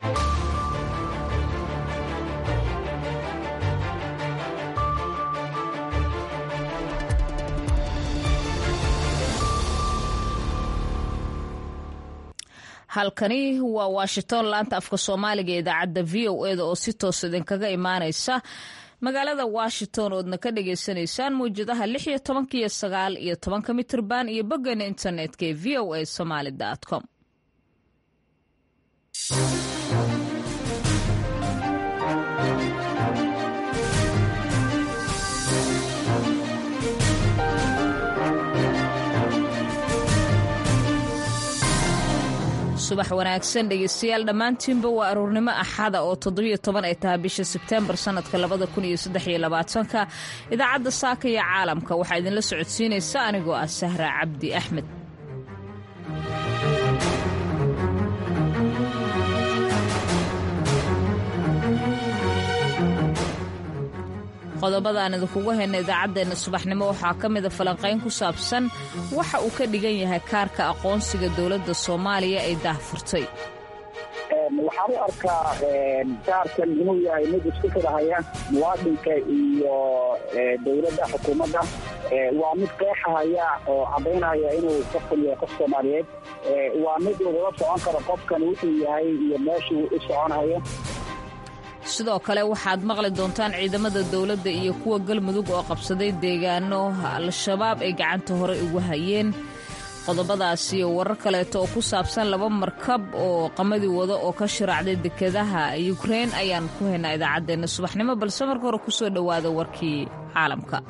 halkani waa washington laanta afka soomaaliga ee idaacadda v o eda oo si toos idinkaga imaaneysa magaalada washington oodna ka dhagaysanaysaan mawjadaha lix iyo tobanka iyo sagaal iyo tobanka mitirban iyo boggeena internetka ee v o a somaly com subax wanaagsan dhegeystayaal dhammaantiinba waa aruurnimo axada oo toddobiyo toban ay tahay bisha sebteembar sanadka labada kun iyo saddex iyo labaatanka idaacadda saaka iyo caalamka waxaa idinla socodsiinaysa anigoo ah sahra cabdi axmed qodobadaan idinkugu hayna idaacaddeenna subaxnimo waxaa ka mida falanqayn ku saabsan waxa uu ka dhigan yahay kaarka aqoonsiga dowladda soomaaliya ay daahfurtay waxaan u arkaa kaarkan inuu yahay mid isku xidhahaya muwaadinka iyo dowladda xukuumadda waa mid qeexahaya oo caddaynaya inuu qofkan yahay qof soomaaliyeed waa mid lagula socon karo qofkan wuxuu yahay iyo meeshuu u soconayo sidoo kale waxaad maqli doontaan ciidamada dowladda iyo kuwa galmudug oo qabsaday deegaano al-shabaab ay gacanta hore ugu hayeen qodobadaas iyo warar kaleeto oo ku saabsan laba markab oo qamadi wada oo ka shiraacday dekedaha yukrein ayaan ku haynaa idaacaddeenna subaxnimo balse marka hore kusoo dhowaada warkii caalamka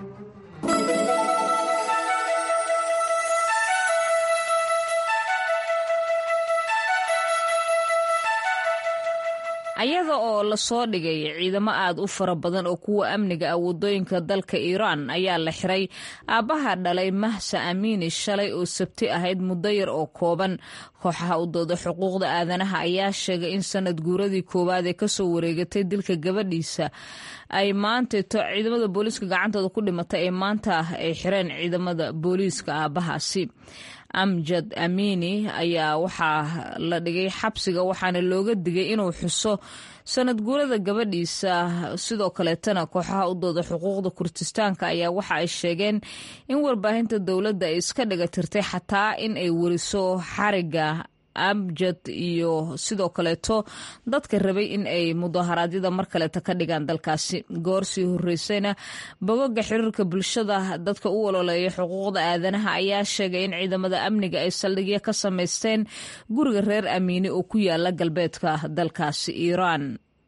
ayaga oo lasoo dhigay ciidamo aad u fara badan oo kuwa amniga ah waddooyinka dalka iiraan ayaa la xiray aabbaha dhalay mahsa amiini shalay oo sabti ahayd muddo yar oo kooban kooxaha u dooda xuquuqda aadanaha ayaa sheegay in sanad guuradii koowaad ee kasoo wareegatay dilka gabadhiisa ay maantato ciidamada booliiska gacantooda ku dhimatay ee maanta ay xireen ciidamada booliiska aabbahaasi amjad amiini ayaa waxaa la dhigay xabsiga waxaana looga digay inuu xuso sanad guurada gabadhiisa sidoo kaleetana kooxaha u dooda xuquuqda kurdistaanka ayaa waxa ay sheegeen in warbaahinta dowladda ay iska dhiga tirtay xataa in ay weriso xariga amjad iyo sidoo kaleeto dadka rabay in ay mudaharaadyada mar kaleeto ka dhigaan dalkaasi goor sii horeysayna bogoga xiriirka bulshada dadka u ololeeya xuquuqda aadanaha ayaa sheegay in ciidamada amniga ay saldhigyo ka samaysteen guriga reer amiini oo ku yaala galbeedka dalkaasi iiraan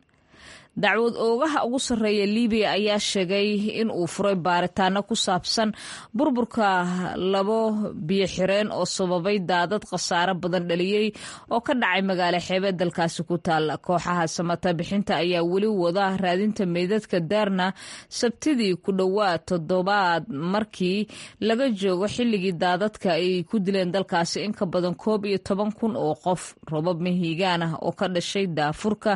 dacwad oogaha ugu sarreeya libiya ayaa sheegay in uu furay baaritaano ku saabsan burburka labo biyoxireen oo sababay daadad khasaare badan dhaliyey oo ka dhacay magaalo xeebeed dalkaasi ku taalla kooxaha samata bixinta ayaa weli wada raadinta meydadka daarna sabtidii ku dhowaad toddobaad markii laga joogo xilligii daadadka ay ku dileen dalkaasi in ka badan koob iyo toban kun oo qof robab mahiigaan ah oo ka dhashay daafurka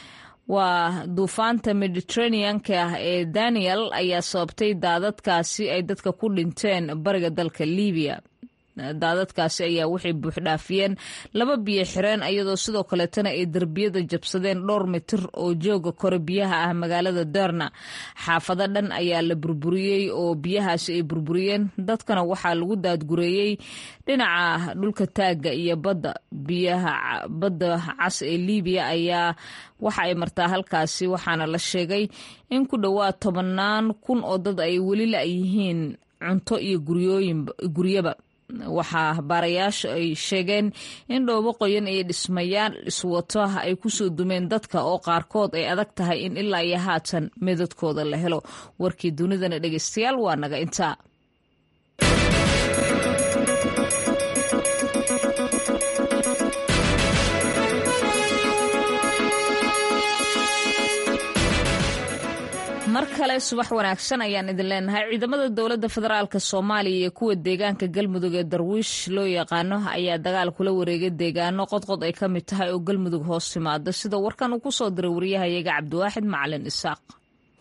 waa duufaanta mediteraneanka ah ee daniel ayaa sababtay daadadkaasi ay dadka ku dhinteen bariga dalka libiya daadadkaasi ayaa waxay buuxdhaafiyeen laba biyo xireen iyadoo sidoo kaleetana ay derbiyada jabsadeen dhowr mitir oo jooga kore biyaha ah magaalada derna xaafado dhan ayaa la burburiyey oo biyahaasi ay burburiyeen dadkana waxaa lagu daadgureeyey dhinaca dhulka taagga iyo badda biyaha badda cas ee libiya ayaa waxa ay martaa halkaasi waxaana la sheegay in ku dhowaad tobannaan kun oo dad ay weli la-yihiin cunto iyo guryaba waxaa baarayaasha ay sheegeen in dhoobo qoyan iyo dhismayaal iswato ay kusoo dumeen dadka oo qaarkood ay adag tahay in ilaa iyo haatan meedadkooda la helo warkii dunidana dhegeystayaal waa naga intaa mar kale subax wanaagsan ayaan idin leenahay ciidamada dowladda federaalk soomaaliya iyo kuwa deegaanka galmudug ee darwiish loo yaqaano ayaa dagaal kula wareegay deegaano qodqod ay ka mid tahay oo galmudug hoos timaada sida warkan uu kusoo diray waryahayaga cabdiwaaxid macalin isaaq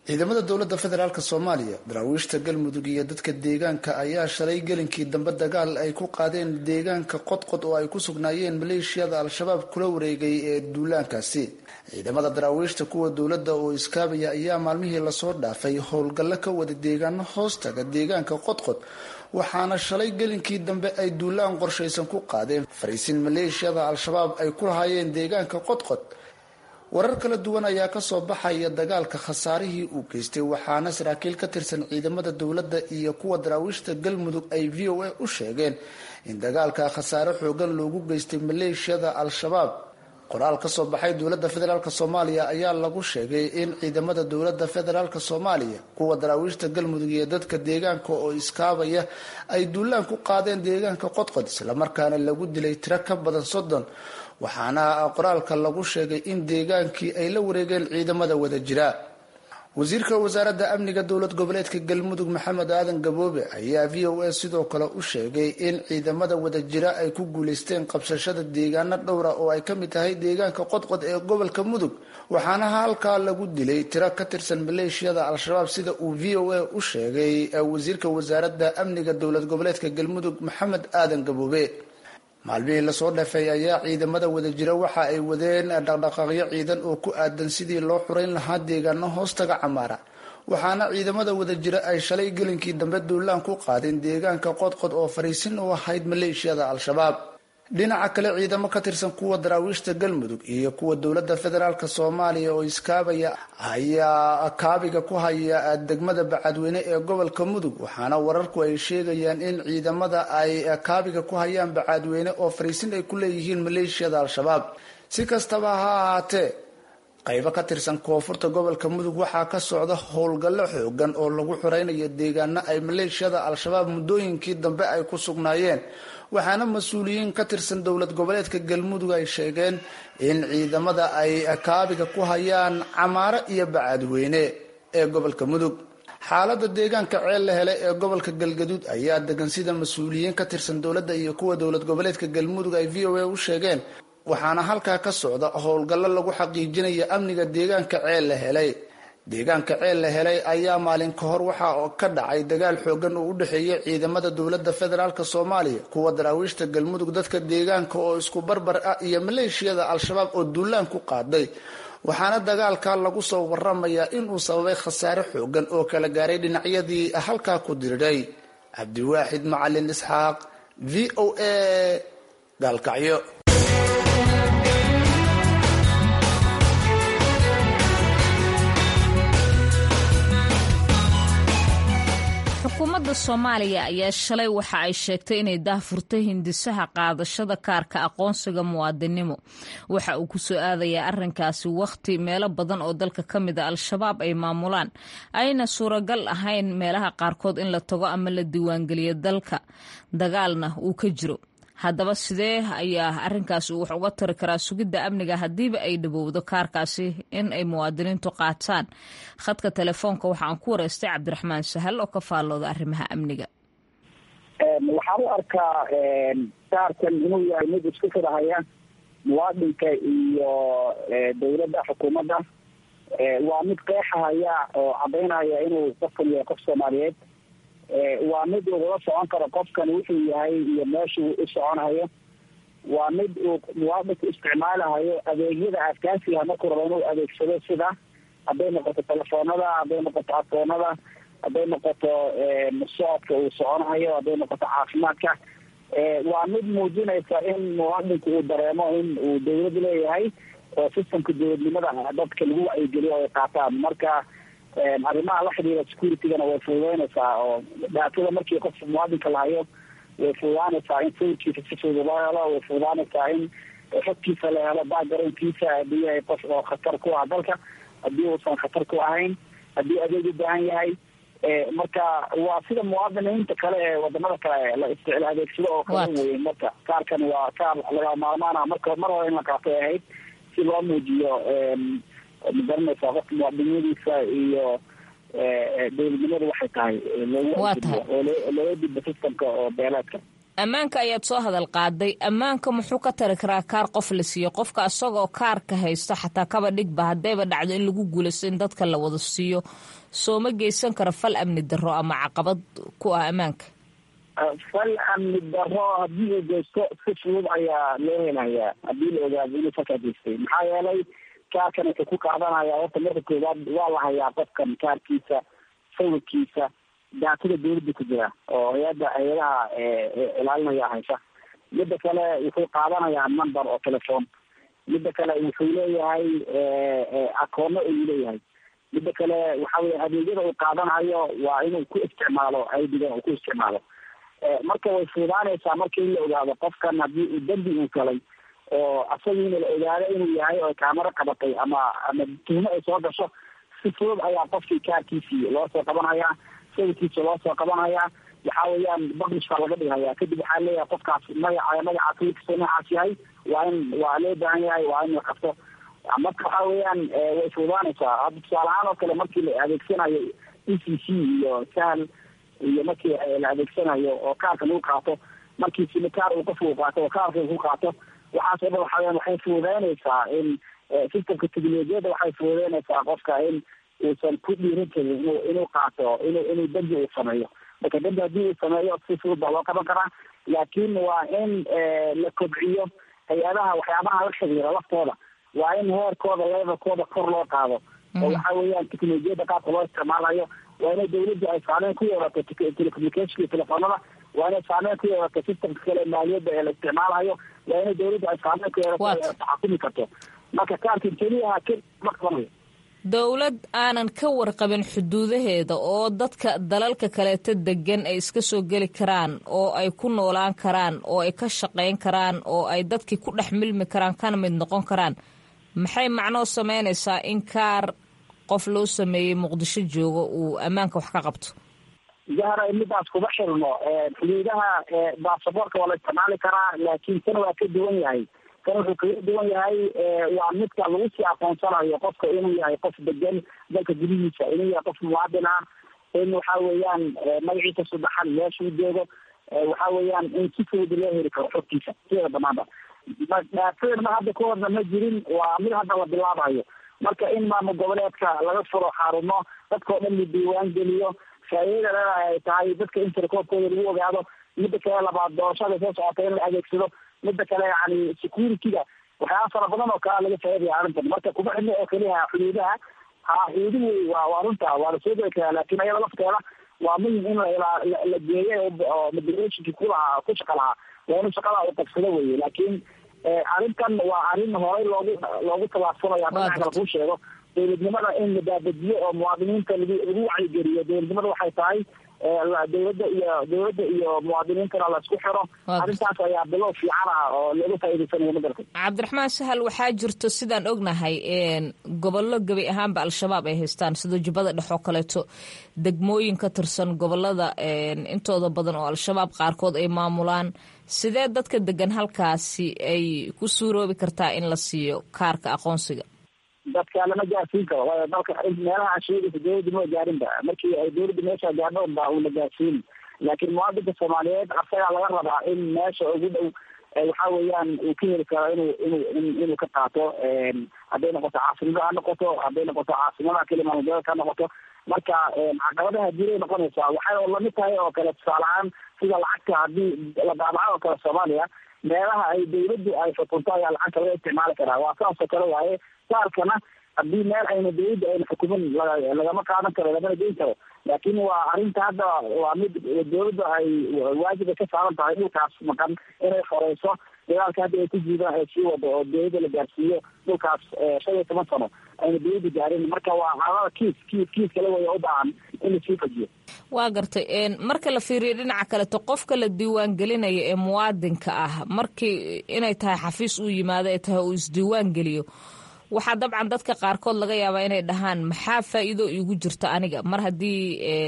ciidamada dowladda federaalk soomaaliya daraawiishta galmudug iyo dadka deegaanka ayaa shalay gelinkii dambe dagaal ay ku qaadeen deegaanka qodqod oo ay ku sugnaayeen maleeshiyada al-shabaab kula wareegay ee duulaankaasi ciidamada daraawiishta kuwa dowladda oo iskaabaya ayaa maalmihii lasoo dhaafay howlgallo ka wada deegaano hoostaga deegaanka qodqod waxaana shalay gelinkii dambe ay duulaan qorshaysan ku qaadeen fariisin maleeshiyada al-shabaab ay ku lahaayeen deegaanka qodqod warar kala duwan ayaa kasoo baxaya dagaalka khasaarihii uu geystay waxaana saraakiil ka tirsan ciidamada dowladda iyo kuwa daraawiishta galmudug ay v o a u sheegeen in dagaalka khasaare xoogan loogu geystay maleeshiyada al-shabaab qoraal kasoo baxay dowladda federaalk soomaaliya ayaa lagu sheegay in ciidamada dowladda federaalk soomaaliya kuwa daraawiishta galmudug iyo dadka deegaanka oo iskaabaya ay duulaan ku qaadeen deegaanka qodqod islamarkaana lagu dilay tiro ka badan soddon waxaana qoraalka lagu sheegay in deegaankii ay la wareegeen ciidamada wada jira wasiirka wasaaradda amniga dowlad goboleedka galmudug maxamed aadan gaboobe ayaa v o a sidoo kale u sheegay in ciidamada wada jira ay ku guuleysteen qabsashada deegaano dhowra oo ay ka mid tahay deegaanka qodqod ee gobolka mudug waxaana halkaa lagu dilay tiro ka tirsan maleeshiyada al-shabaab sida uu v o a u sheegay wasiirka wasaaradda amniga dowlad goboleedka galmudug maxamed aadan gaboobe maalmihii lasoo dhafay ayaa ciidamada wada jira waxa ay wadeen dhaqdhaqaaqyo ciidan oo ku aadan sidii loo xurayn lahaa deegaano hoostaga camaara waxaana ciidamada wada jira ay shalay gelinkii dambe duulaan ku qaadeen deegaanka qodqod oo fariisin u ahayd maleeshiyada al-shabaab dhinaca kale ciidamo ka tirsan kuwa daraawiishta galmudug iyo kuwa dowladda federaalk soomaaliya oo iskaabaya ayaa kaabiga ku haya degmada bacadweyne ee gobolka mudug waxaana wararku ay sheegayaan in ciidamada ay kaabiga ku hayaan bacadweyne oo fariisin ay ku leeyihiin maleeshiyada al-shabaab si kastaba ha ahaatee qaybo ka tirsan koonfurta gobolka mudug waxaa ka socda howlgallo xoogan oo lagu xureynayo deegaano ay maleeshiyada al-shabaab muddooyinkii dambe ay ku sugnaayeen waxaana mas-uuliyiin ka tirsan dowlad goboleedka galmudug ay sheegeen in ciidamada ay kaabiga ku hayaan camaaro iyo bacadweyne ee gobolka mudug xaalada deegaanka ceel la helay ee gobolka galgaduud ayaa degan sida mas-uuliyiin ka tirsan dowladda iyo kuwa dowlad goboleedka galmudug ay v o a u sheegeen waxaana halkaa ka socda howlgallo lagu xaqiijinaya amniga deegaanka ceel la helay deegaanka ceel la helay ayaa maalin ka hor waxa ka dhacay dagaal xoogan oo u dhexeeya ciidamada dowladda federaalk soomaaliya kuwa daraawiishta galmudug dadka deegaanka oo isku barbar ah iyo maleeshiyada al-shabaab oo duulaan ku qaaday waxaana dagaalka lagu soo waramayaa inuu sababay khasaare xoogan oo kala gaaray dhinacyadii halkaa ku diriray cabdiwaaxid macalin isxaaq v o a gaalkacyo xukuumadda soomaaliya ayaa shalay waxa ay sheegtay inay daahfurtay hindisaha qaadashada kaarka aqoonsiga muwaadinimo waxa uu ku soo aadayaa arrinkaasi wakhti meelo badan oo dalka ka mida al-shabaab ay maamulaan ayna suuragal ahayn meelaha qaarkood in la tago ama la diiwaangeliyo dalka dagaalna uu ka jiro haddaba sidee ayaa arrinkaasi uu wax uga tari karaa sugidda amniga haddiiba ay dhawowdo kaarkaasi in ay muwaadiniintu qaataan khadka telefoonka waxaan ku wareystay cabdiraxmaan sahal oo ka faallooda arrimaha amniga waxaan u arkaa kaarkan inuu yahay mid isku fidahaya muwaadinka iyo dowladda xukuumadda waa mid qeexahaya oo cadaynaya inuu qofkan yahay qof soomaaliyeed waa mid lagula socon karo qofkan wuxuu yahay iyo meeshuu u soconayo waa mid uu muwaadinku isticmaalahayo adeegyada askaasiga markuu rabo inuu adeegsado sida hadday noqoto telefoonada hadday noqoto akoonada hadday noqoto socodka uu soconayo hadday noqoto caafimaadka waa mid muujinaysa in muwaadinku uu dareemo in uu dawlad leeyahay oo systemka dowladnimada dadka lagu wacyigeliyo ay qaataan marka arrimaha la xidhiira securitygana way fududeynaysaa oo dhaatada markii qofka muwaadinka lahayo way fududaanaysaa in sawirkiisa si fudud loo helo way fududaanaysaa in xogkiisa la helo backgroundkiisa haddii yahay qof oo khatar ku ah dalka haddii uusan khatar ku ahayn haddii adeeg u baahan yahay marka waa sida muwaadiniinta kale ee wadamada kale la isticla adeegsado oo kala weyn marka kaarkan waa kaar laga maarmaana marka mar hore in la qaatay ahayd si loo muujiyo magaranaysaa qofka muwaadinimadiisa iyo dowladnimadu waxay tahay oo looga gudbo systemka oo beeleedka ammaanka ayaad soo hadal qaaday ammaanka muxuu ka tari karaa kaar qof la siiyo qofka isagoo kaarka haysto xataa kaba dhigba haddayba dhacdo in lagu guulaysto in dadka la wada siiyo soo ma geysan kara fal amni darro ama caqabad ku ah ammaanka fal amni darro haddii uu geysto si fudud ayaa loo helayaa haddii la ogaado inuu falkaa geystay maxaa yeelay kaarkan wuxuu ku qaadanaya horta marka koowaad waa la hayaa qofkan kaarkiisa sawirkiisa daatada dawladda ku jira oo hay-adda hay-adaha ilaalinaya haysa midda kale wuxuu qaadanayaa number oo telefon midda kale wuxuu leeyahay akoono ayuu leeyahay midda kale waxa weye adeegyada uu qaadanayo waa inuu ku isticmaalo aidiga uu ku isticmaalo marka way fuudaanaysaa marka in la ogaado qofkan haddii uu dembi uu galay oo asagiina la ogaado inuu yahay oo kaamaro qabatay ama ama tuhmo ay soo gasho si fudud ayaa qofkii kaarkiisii loo soo qabanhayaa sawirkiisa loo soo qabanhayaa waxa weeyaan publish baa laga dhighayaa kadib waxaa leeyahay qofkaas magaca magaca sawirkiisa noocaas yahay waa in waa loo baahan yahay waa in la qabto marka waxa weeyaan way fuudaanaysaa hadda tusaale ahaan oo kale markii la adeegsanayo e c c iyo sahal iyo markii la adeegsanayo oo kaarka lagu qaato markii simikaar uu qofka u qaato oo kaarka ku qaato waxaas o dhan waxa weyaan waxay fuudeynaysaa in systemka teknolojiyadda waxay fuudeynaysaa qofka in uusan ku dhiirin karin inu inuu qaato inu inuu dembi uu sameeyo marka dembi haddii uu sameeyo si fudud baa loo qaban karaa laakiin waa in la kobciyo hay-adaha waxyaabaha la xiriira laftooda waa in heerkooda levelkooda kor loo qaado oo waxa weeyaan teknolojiyadda qaabka loo isticmaalayo waa inay dawladda ay saameyn ku yeelato telecommunication iyo telefoonada waa inay saameyn ku yeelato systemka kale maaliyadda ee la isticmaalayo waa inay dawladda ay saameyn ku yeelato taxakumi karto marka kaarka keliyaha k ma qabanayo dowlad aanan ka warqabin xuduudaheeda oo dadka dalalka kaleeto degan ay iska soo geli karaan oo ay ku noolaan karaan oo ay ka shaqayn karaan oo ay dadkii ku dhex milmi karaan kana mid noqon karaan maxay macnoo sameynaysaa in kaar qof loo sameeyey muqdisho joogo uu ammaanka wax ka qabto jahra midaas kuma xirno xuduudaha baasaboorka waa la isticmaali karaa laakiin tan waa ka duwan yahay kan wuxuu kaga duwan yahay waa midka lagu sii aqoonsanayo qofka inuu yahay qof degan dalka gudihiisa inuu yahay qof muwaadin ah in waxa weeyaan magaciisa saddexan meeshuu joogo waxa weeyaan in si fudud loo heli karo xogtiisa sideeda banaanba dhaafeen ma hadda kahorna ma jirin waa mid hadda la bilaabayo marka in maamul goboleedka laga furo xarumo dadkao dhan la diiwaan geliyo faa'iidada leedahay ay tahay dadka in tirakoobkooda lagu ogaado midda kale labaad doorashada soo socota in la adeegsado midda kale yani security-ga waxyaaba fara badan oo kalea laga faaidaya arrintan marka kuma xidno oo keliya xuduudaha ha xuduuduhu waa waa runta waa lasoo geli karaa laakin ayada lafteeda waa muhim in la geeyo oo moderationki kulahaa ku shaqa lahaa waa inu shaqada u qabsado weye laakiin arrintan waa arrin horey loogu loogu tallaabsanaya dhinaca kale kuu sheego dowladnimada in la daabadiyo oo muwaadiniinta lagu lagu wacyigeliyo dowladnimada waxay tahay dowladda iyo dowladda iyo muwaadiniintana la isku xiro arrintaas ayaa bilow fiican ah oo looga faa'iidaysanayo madarka cabdiraxmaan sahal waxaa jirto sidaan ognahay gobollo gebi ahaanba al-shabaab ay haystaan sida jubbada dhex oo kaleeto degmooyin ka tirsan gobolada intooda badan oo al-shabaab qaarkood ay maamulaan sidee dadka degan halkaasi ay ku suuroobi kartaa in la siiyo kaarka aqoonsiga dadka lama gaarsiin karo waayo dalka meelaha aan sheegaysa dowladda ma gaarinba markii ay dowladda meesha gaadho ba uu la gaarsiin laakiin muwaadinka soomaaliyeed asagaa laga rabaa in meesha ugu dhow waxa weeyaan uu ka heli karo inuu inuu inuu ka qaato hadday noqoto caasimada ha noqoto hadday noqoto caasimadaha keli maamulgoboleedka ha noqoto marka caqabadaha jiray noqonaysaa waxay oo lamid tahay oo kale tusaale ahaan sida lacagta haddii la daabaco oo kale soomaaliya meelaha ay dawladdu ay xukunto ayaa lacagta laga isticmaali karaa waa saas oo kale waaye saarkana haddii meel ayna dawladda ayna xukumin lagama qaadan karo lamana geyn karo laakiin waa arrinta hadda waa mid dawladda ay waajib ay ka saaran tahay dhulkaas maqan inay horeyso dagaalka hadda ay ku jiidaan ay sii wado oo dawladda la gaarsiiyo dhulkaas shan iyo toban sano ayna dawladda gaarin marka waa xaalada kiis kiis kiis kale way u baahan in lasii fajiyo waa gartay marka la fiiriyo dhinaca kaleto qofka la diiwaan gelinaya ee muwaadinka ah markii inay tahay xafiis uu yimaado ay tahay uu isdiiwaan geliyo waxaa dabcan dadka qaarkood laga yaabaa inay dhahaan maxaa faa'iido iigu jirta aniga mar haddii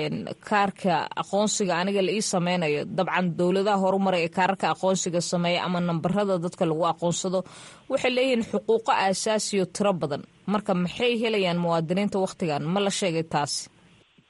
kaarka aqoonsiga aniga la ii sameynayo dabcan dowladaha horumaray ee kaararka aqoonsiga sameeya ama nambarada dadka lagu aqoonsado waxay leeyihiin xuquuqo aasaasiyo tiro badan marka maxay helayaan muwaadiniinta wakhtigan ma la sheegay taasi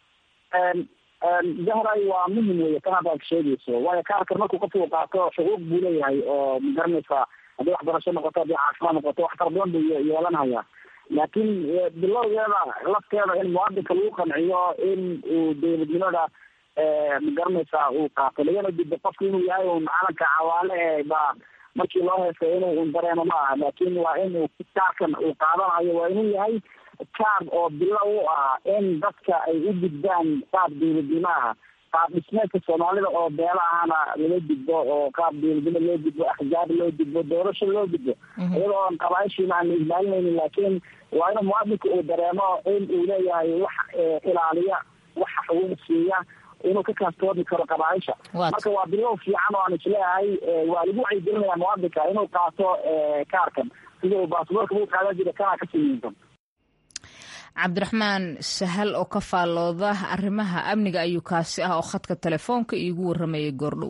jahray waa muhim wey tan haddaad sheegayso waayo kaarkan markuu qofku u qaato xuquuq buu leeyahay oo magaranaysa haddii waxbarasho noqoto haddii caafimaad noqoto wax fara badan buu yeelanaya laakiin bilowgeeda lafteeda in muwaadinka lagu qanciyo in uu dowladnimada magaranaysa uu qaato lagana dido qofku inuu yahay un calanka cawaale ee ba markii loo heestay inuu un dareemo ma aha laakin waa inuu kaarkan uu qaadanayo waa inuu yahay kaar oo bilow u ah in dadka ay u gudbaan qaab dowladnimo ah qaab dhismeedka soomaalida oo beela ahana lala gudbo oo qaab dowladnimo loo gudbo axjaab loo gudbo doorasho loo gudbo iyadoo on qabaaishiina aan la ilaalinaynin laakiin waa in muwaadinka uu dareemo in uu leeyahay wax ilaaliya waxa xuquuq siiya inuu ka kaastoomi karo qabaaisha marka waa bilow fiican oo aan isleeyahay waa lagu wacyigelinaya muwaadinka inuu qaato kaarkan sida uu baasboorka u qaadan jira kana kasii muhiimsan cabdiraxmaan sahal oo ka faallooda arrimaha amniga ayuu kaasi ah oo khadka telefoonka iigu warramayay goordhow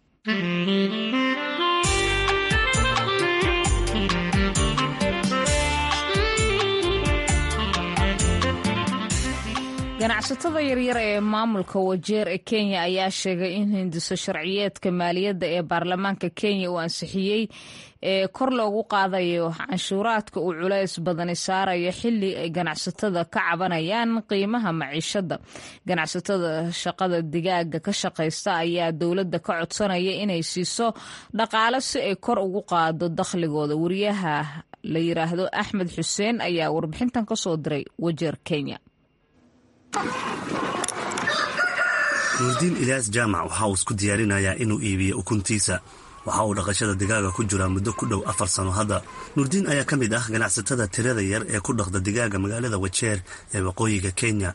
ganacsatada yaryar ee maamulka wajeer ee kenya ayaa sheegay in hindiso sharciyeedka maaliyadda ee baarlamaanka kenya uu ansixiyey ee kor loogu qaadayo canshuuraadka uu culays badani saarayo xili ay ganacsatada ka cabanayaan qiimaha maciishada ganacsatada shaqada digaaga ka shaqaysta ayaa dowladda ka codsanaya inay siiso dhaqaale si ay kor ugu qaado dakhligooda wariyaha la yiraahdo axmed xuseen ayaa warbixintan kasoo diray wajeer kenya nuurdiin ilyaas jaamac waxa uu isku diyaarinayaa inuu iibiyo ukuntiisa waxa uu dhaqashada digaaga ku jiraa muddo ku dhow afar sano hadda nuurdiin ayaa ka mid ah ganacsatada tirada yar ee ku dhaqda digaaga magaalada wajeer ee waqooyiga kenya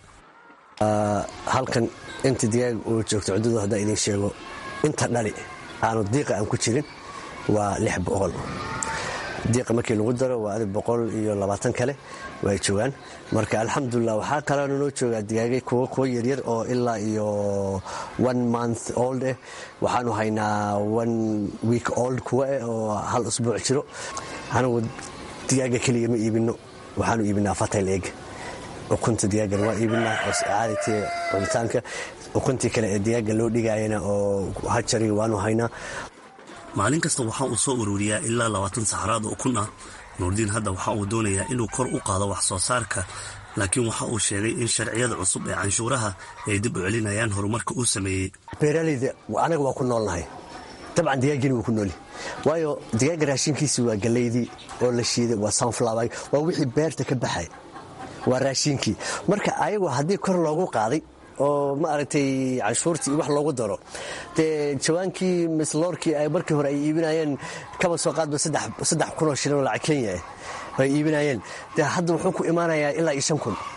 halkan inta digaaga uu joogto cuddadu haddaan idiin sheego inta dhali aanu diiqa aan ku jirin waa lix boqol diiqa markii lagu daro waa adig boqol iyo labaatan kale way joogaan marka alxamdulilah waxaa kaloona noo joogaa digaagay kuwa kuwa yaryar oo ilaa iyo one month old eh waxaanu haynaa one week old kuwa eh oo hal usbuuc jiro anigu digaaga keliya ma iibino waxaanu iibinaa fatayl eeg ukunta digaagan waa iibinaa oo caadati cunitaanka ukuntii kale ee digaaga loo dhigaayana oo hajariga waanu haynaa maalin kasta waxa uu soo ururiyaa ilaa labaatan saxaraad oo kun ah nuurdiin hadda waxa uu doonayaa inuu kor u qaado wax soo saarka laakiin waxa uu sheegay in sharciyada cusub ee canshuuraha ay dib u celinayaan horumarka uu sameeyey beeraaleyda anaga waa ku noolnahay dabcan digaagini wuu ku nooli waayo digaaga raashinkiisi waa galeydii oo la shiiday waa sunflower waa wixii beerta ka baxay waa raashinkii marka ayagu haddii kor loogu qaaday oo ma aragtay canshuurtii wax loogu daro dee jawaankii misloorkii ay markii hore ay iibinayeen kaba soo qaadba saddex kunoo shilin oo lacag kenya ah ay iibinayeen dee hadda wuxuu ku imaanayaa ilaa iyo shan kun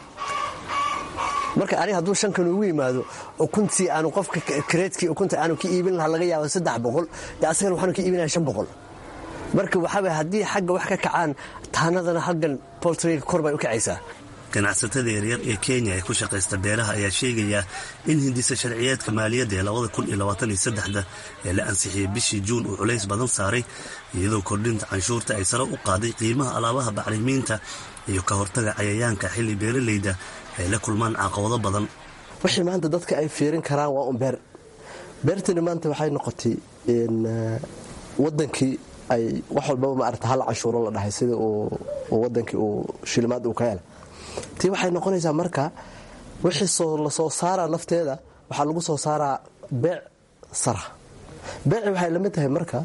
marka aniga hadduu shan kun ugu yimaado ukuntii aanu qofka kareedkii ukunta aanu ka iibin lahaa laga yaabo saddex boqol dee asagana waxaanu ka iibinaya shan boqol marka waxaaba haddii xagga wax ka kacaan taanadana halgan boltriga kor bay u kacaysaa ganacsatada yaryar ee kenya ee ku shaqaysta beeraha ayaa sheegaya in hindisa sharciyeedka maaliyadda ee labada kun iyo labaatan iyo saddexda ee la ansixiyey bishii juun uu culays badan saaray iyadoo kordhinta canshuurta ay sare u qaaday qiimaha alaabaha bacrimiinta iyo ka hortaga cayayaanka xilli beeralayda ay la kulmaan caqabado badan wixii maanta dadka ay fiirin karaan waa un beer beertani maanta waxay noqotay wadankii ay wax walbaba maarata hal canshuuro la dhahay sida uu wadankii uu shilimaad uu ka hela tii waxay noqonaysaa marka wixii la soo saaraa lafteeda waxaa lagu soo saaraa beec sara beeci waxay lamid tahay marka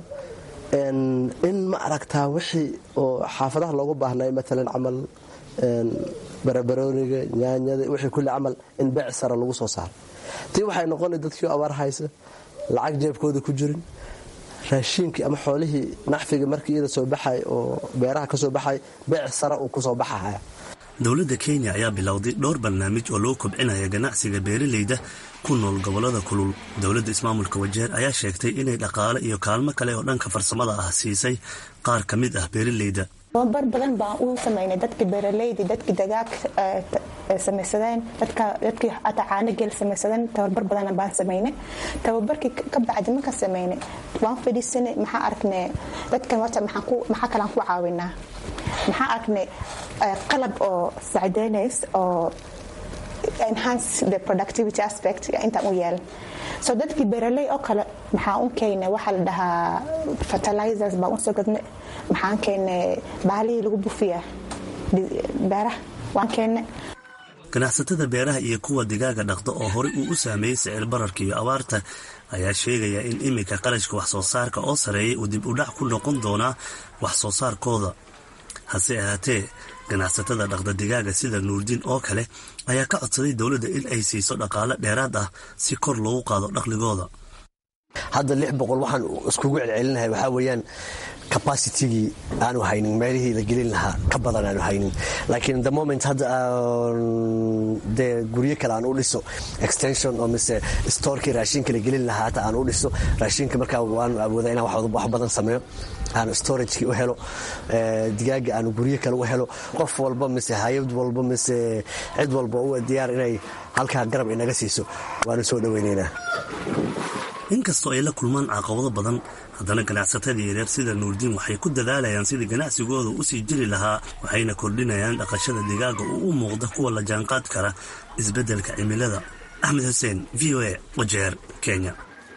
in ma aragtaa wixii oo xaafadaha loogu baahnay maalan camal barabarooniga yaanyada wixii kulli camal in beec sara lagu soo saaro tii waxay noqona dadkii abaar haysa lacag jeebkooda ku jirin raashiinkii ama xoolihii naxfiga markii iyada soo baxay oo beeraha ka soo baxay beec sara uu kusoo baxahaya dowladda kenya ayaa bilowday dhowr barnaamij oo loo kobcinaya ganacsiga beeralayda ku nool gobollada kulul dowladda ismaamulka wajeer ayaa sheegtay inay dhaqaale iyo kaalmo kale oo dhanka farsamada ah siisay qaar ka mid ah beeralayda tababar badan baan u samaynay dadkii beeralayda dadkii dagaag samaysadeen dadkii ataa caanogeel samaysadeen tababar badan baan samaynay tababarkii ka bacdi markaan samaynay waan fadhiisanay maxaa aragnay dadkan wata maxaa kalaan ku caawinaa maxaa aragnay qalab oo sacdeynays oo enhance the productivity aspect intaan u yeelan so dadkii beeraley oo kale maxaa un keena waxaa la dhahaa fertilizers baa unsoo gadna maxaan keena baalihii lagu bufiya beeraha waan keena ganacsatada beeraha iyo kuwa digaaga dhaqda oo horey uu u saameeyey sicir bararka iyo abaarta ayaa sheegaya in iminka qarashka wax soo saarka oo sareeyay uu dib u dhac ku noqon doonaa wax soo saarkooda hase ahaatee ganacsatada dhaqda digaaga sida nuurdiin oo kale ayaa ka codsaday dowladda in ay siiso dhaqaale dheeraad ah si kor loogu qaado dhaqligooda hadda lix boqol waxaan iskugu celcelinahay waxaa weeyaan capacitigii aanu haynin meelihii la gelin lahaa ka badan aanu haynin laakiin the moment hadda dee guryo kale aan u dhiso extension oo mise storekii raashinka la gelin lahaa hata aan u dhiso raashinka markaa waanu awooda inaan wax badan sameeyo aanu storagekii u helo digaaga aanu guryo kale u helo qof walba mise hayad walba mise cid walba u diyaar inay halkaa garab inaga siiso waanu soo dhoweynaynaa inkastoo ay la kulmaan caqabado badan haddana ganacsatada yareer sida nuurdiin waxay ku dadaalayaan sidii ganacsigooda u sii jiri lahaa waxayna kordhinayaan dhaqashada digaaga oo u muuqda kuwa la jaanqaad kara isbeddelka cimilada axmed xuseen v o a wajeer kenya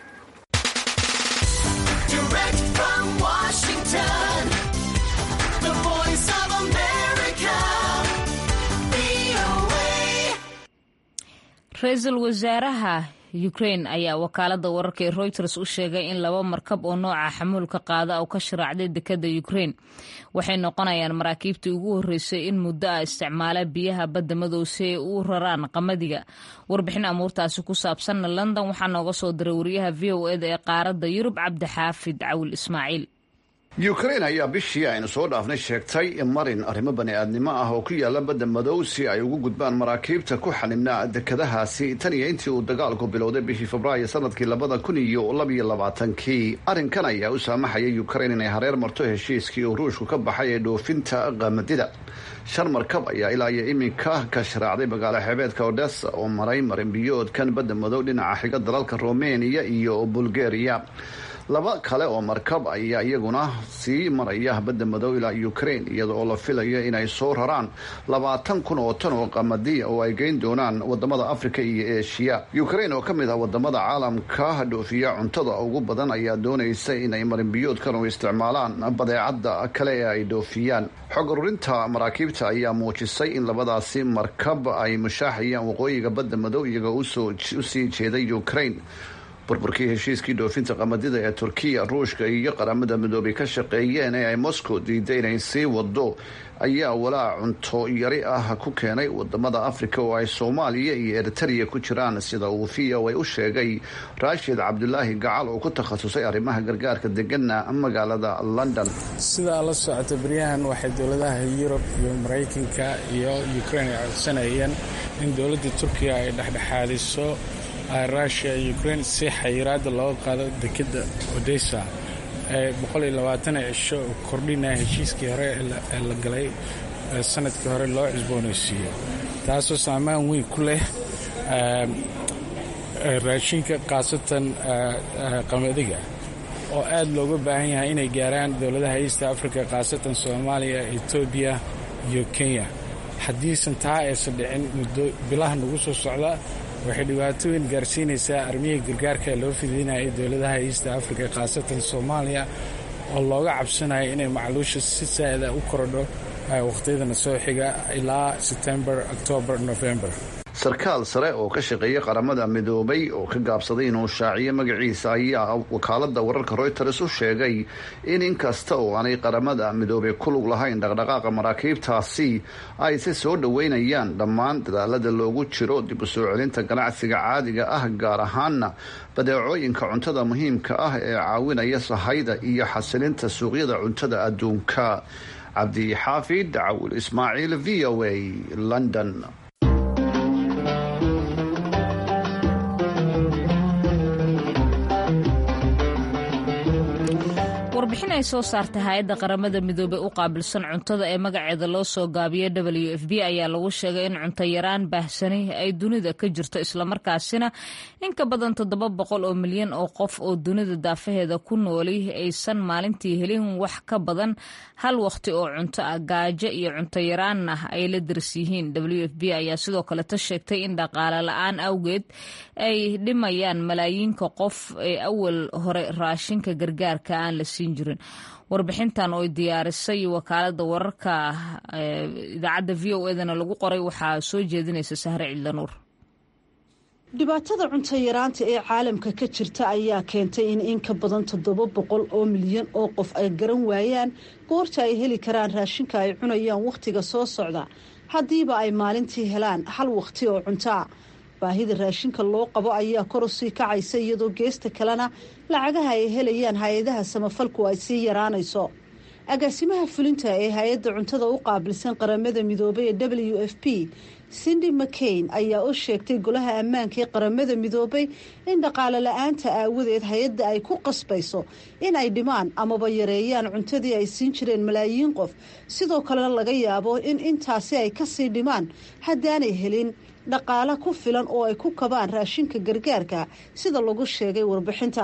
ra-iisul wasaaraha ukrain ayaa wakaalada wararka ee reuters u sheegay in laba markab oo nooca xamuulka qaada oo ka sharaacday dekada ukrain waxay noqonayaan maraakiibtii ugu horreysay in muddo ah isticmaala biyaha badda madow si ay u raraan qamadiga warbixin amuurtaasi ku saabsanna london waxaa nooga soo diray wariyaha v o eda ee qaaradda yurub cabdixaafid cawil ismaaciil yukrain ayaa bishii aynu soo dhaafnay sheegtay marin arrimo bani-aadnimo ah oo ku yaala badda madow si ay ugu gudbaan maraakiibta ku xanibnaa dekadahaasi tan iyo intii uu dagaalku bilowday bishii febraayo sanadkii labada kun iyo labiyo labaatankii arrinkan ayaa u saamaxaya yukrain inay hareer marto heshiiskii uu ruushku ka baxay ee dhoofinta qamadida shan markab ayaa ilaa iyo iminka ka sharaacday magaalo xeebeedka odessa oo maray marinbiyoodkan badda madow dhinaca xiga dalalka romania iyo bulgaria laba kale oo markab ayaa iyaguna sii maraya badda madow ilaa ukrain iyada oo la filayo inay soo raraan labaatan kun oo tan oo qamadiya oo ay geyn doonaan wadamada africa iyo eshiya ukrain oo ka mid ah wadamada caalamka dhoofiya cuntada ugu badan ayaa doonaysa inay marinbiyoodkan u isticmaalaan badeecada kale ee ay dhoofiyaan xog ururinta maraakiibta ayaa muujisay in labadaasi markab ay mushaaxayaan waqooyiga badda madow iyaga usii jeeday ukrain burburkii heshiiskii dhoofinta qamadida ee turkiya ruushka iyo qaramada midoobay ka shaqeeyeen ee ay moscow diiday inay sii wado ayaa walaac cunto yari ah ku keenay wadamada africa oo ay soomaaliya iyo eritrea ku jiraan sida uu v o a u sheegay raashid cabdulaahi gacal oo ku takhasusay arrimaha gargaarka degana magaalada london sidaa la socota beryahan waxay dowladaha yurub iyo maraykanka iyo ukrain ay codsanayeen in dowladda turkiya ay dhexdhexaadiso rusia iyo ukrain si xayiraada looga qaado dekeda odessa ee cisho kordhinaya heshiiskii hore ee la galay sanadkii hore loo cusboonaysiiyo taasoo saamaan weyn ku leh raashinka khaasatan qamadiga oo aad looga baahan yahay inay gaaraan dowladaha east africa khaasatan soomaaliya etoobiya iyo kenya haddiisan taa aysan dhicin muddo bilaha nagu soo socda waxay dhibaato weyn gaarsiinaysaa armihii gargaarka loo fidinayay dowladaha east africa khaasatan soomaaliya oo looga cabsanayo inay macluusha si saa'ida u korodho wakhtiyadana soo xiga ilaa setembar octoobar november sarkaal sare oo ka shaqeeya qaramada midoobay oo ka gaabsaday inuu shaaciyo magaciisa ayaa wakaalada wararka reuters u sheegay in inkasta oo aanay qaramada midoobay ku lug lahayn dhaqdhaqaaqa maraakiibtaasi ay si soo dhoweynayaan dhammaan dadaalada loogu jiro dib u soo celinta ganacsiga caadiga ah gaar ahaana badeecooyinka cuntada muhiimka ah ee caawinaya sahayda iyo xasilinta suuqyada cuntada adduunka cabdi xaafid cawil ismaaciil v o a london warbixin ay soo saartay hay-adda qaramada midoobey u qaabilsan cuntada ee magaceeda loo soo gaabiyo w f b ayaa lagu sheegay in cunto yaraan baahsani ay dunida ka jirto islamarkaasina in ka badan toddoba boqol oo milyan oo qof oo dunida daafaheeda ku nooli aysan maalintii helin wax ka badan hal waqti oo cunto ah gaajo iyo cunto yaraanna ay la daris yihiin w f b ayaa sidoo kaleta sheegtay in dhaqaale la-aan awgeed ay dhimayaan malaayiinka qof ee awal hore raashinka gargaarka aan la siin jirin warbixintan oo diyaarisay wakaalada wararka idaacadda v o edana lagu qoray waxaa soo jeedinaysa sahre cidlanuur dhibaatada cunto yaraanta ee caalamka ka jirta ayaa keentay in in ka badan toddoba boqol oo milyan oo qof ay garan waayaan goorta ay heli karaan raashinka ay cunayaan wakhtiga soo socda haddiiba ay maalintii helaan hal wakhti oo cuntoa baahida raashinka loo qabo ayaa kor u sii kacaysa iyadoo geesta kalena lacagaha ay helayaan hay-adaha samafalku ay sii yaraanayso agaasimaha fulinta ee hay-adda cuntada u qaabilsan qaramada midoobay ee w f p cindy mccain ayaa u sheegtay golaha ammaanka ee qaramada midoobay in dhaqaale la-aanta aawadeed hay-adda ay ku qasbayso in ay dhimaan amaba yareeyaan cuntadii ay siin jireen malaayiin qof sidoo kalena laga yaabo in intaasi ay kasii dhimaan haddaanay helin dhaqaale ku filan oo ay ku kabaan raashinka gargaarka sida lagu sheegay warbixinta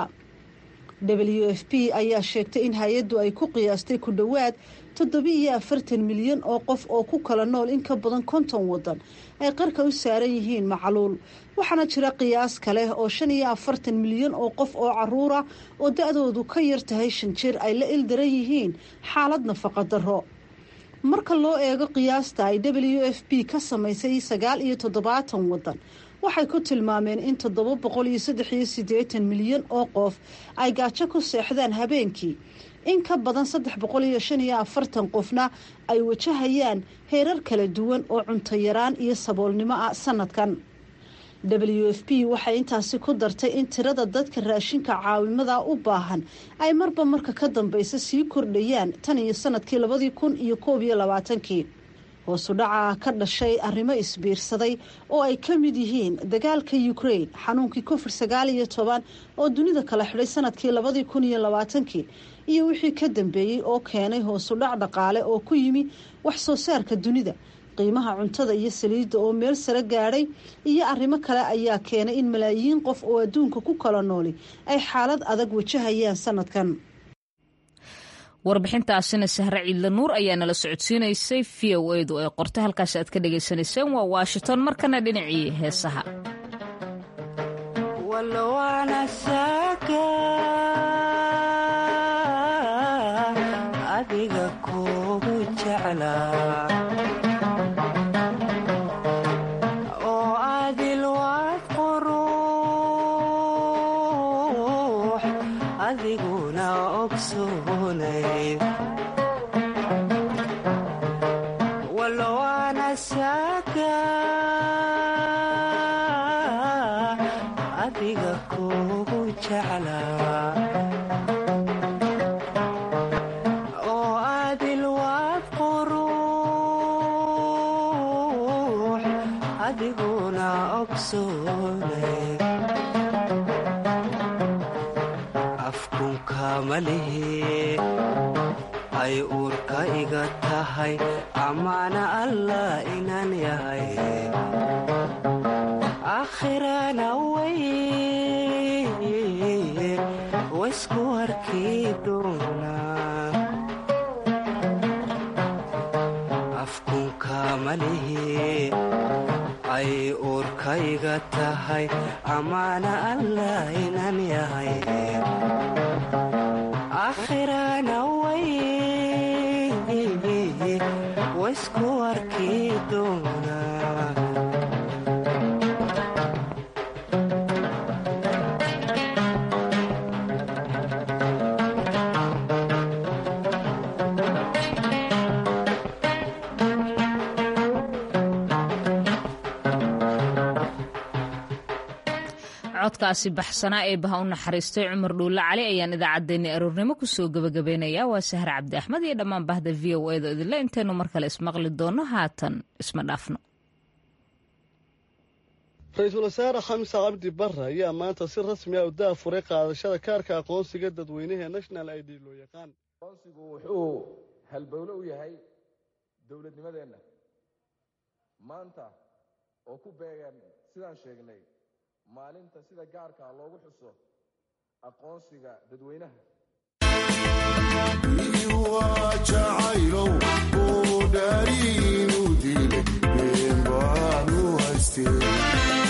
w f p ayaa sheegtay in hay-addu ay ku qiyaastay ku dhowaad toddoba-iyo afartan milyan oo qof oo ku kala nool in ka badan konton wadan ay qarka u saaran yihiin macluul waxaana jira qiyaas kale oo shan iyo afartan milyan oo qof oo caruura oo da-doodu ka yar tahay shan jir ay la ildaran yihiin xaalad nafaqa darro marka loo eego qiyaasta ay w f p ka samaysay sagaal iyo toddobaatan wadan waxay ku tilmaameen in toddoba boqol iyo saddex iyo siddeetan milyan oo qof ay gaajo ku seexdaan habeenkii in ka badan saddex boqol iyo shan iyo afartan qofna ay wajahayaan heerar kala duwan oo cunto yaraan iyo saboolnimo ah sanadkan w f p waxay intaasi ku dartay in tirada dadka raashinka caawimada u baahan ay marba marka ka dambeysa sii kordhayaan tan iyo sanadkii labadii kun iyo koob iyo labaatankii hoosu dhaca ka dhashay arrimo isbiirsaday oo ay ka mid yihiin dagaalka ukraine xanuunkii covid sagaal iyo toban oo dunida kala xidhay sanadkii labadii kun iyo labaatankii iyo wixii ka dambeeyey oo keenay hoosu dhac dhaqaale oo ku yimi wax soo saarka dunida qiimaha cuntada iyo saliidda oo meel sare gaadhay iyo arrimo kale ayaa keenay in malaayiin qof oo adduunka ku kala nooli ay xaalad adag wajahayaan sanadkan warbixintaasina sahre ciidla nuur ayaa nala socodsiinaysay v o edu ee qorto halkaas aad ka dhagaysanayseen waa washington markana dhinacii heesaha adiga kugu jeclaa oo adil waad quruux adiguna ogsoonay walowaana saaka adiga kugu jeclaa oo adil waad quruux adiguna ogsoonay afkunka malihi ay uurka iga tahay amaana allah inaan yahay akhirana way waysku arkii doonaa afkunka malihi ay uurka iga tahay amaana allah inaan yahay akhirana way waysku arkii doonaa codkaasi baxsanaa ee baha u naxariistay cumar dhuulle cali ayaan idaacaddeenni aroornimo kusoo gebagabaynayaa waa sahar cabdi axmed iyo dhammaan bahda v o edo idinle intaynu mar kale ismaqli doonno haatan isma dhaafno ra-iisul wasaare xamse cabdi barre ayaa maanta si rasmi ah u daafuray qaadashada kaarka aqoonsiga dadweynaha national id loo yaqaan aqoonsigu wuxuu halbowlo u yahay dowladnimadeenna maanta oo ku beegan sidaan sheegnay maalinta sida gaarkaa loogu xuso aqoonsiga dadweynaha jacaylow uu dhaariinu dilay been baanu haystee